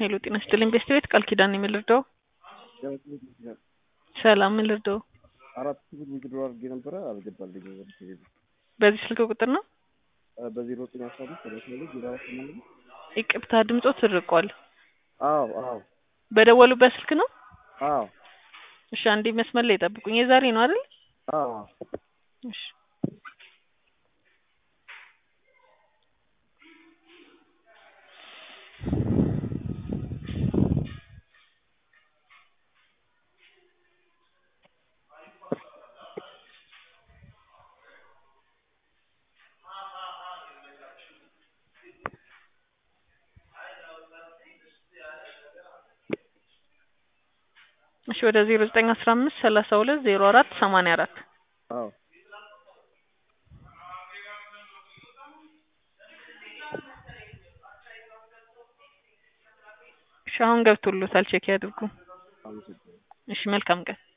ሄሎ ጤና ይስጥልኝ ቤስት ቤት ቃል ኪዳን የምን ልርዳው? ሰላም ምን ልርዳው? አራት ሺህ ዊዝድሮ አድርጌ ነበረ አልገባልኝም። ወደ ቴሌ ብር በዚህ ስልክ ቁጥር ነው? በዜሮ ዘጠኝ አስራ አምስት ሰላሳ ሁለት ዜሮ አራት ስምንት ነው። ይቅርታ ድምጾት ትርቋል። አዎ አዎ በደወሉበት ስልክ ነው? አዎ እሺ አንዴ መስመር ላይ ጠብቁኝ። የዛሬ ነው አይደል? አዎ እሺ እሺ ወደ ዜሮ ዘጠኝ አስራ አምስት ሰላሳ ሁለት ዜሮ አራት ሰማንያ አራት አዎ እሺ አሁን ገብቶሎታል ቼክ ያድርጉ። አመሰግናለሁ። እሺ መልካም ቀን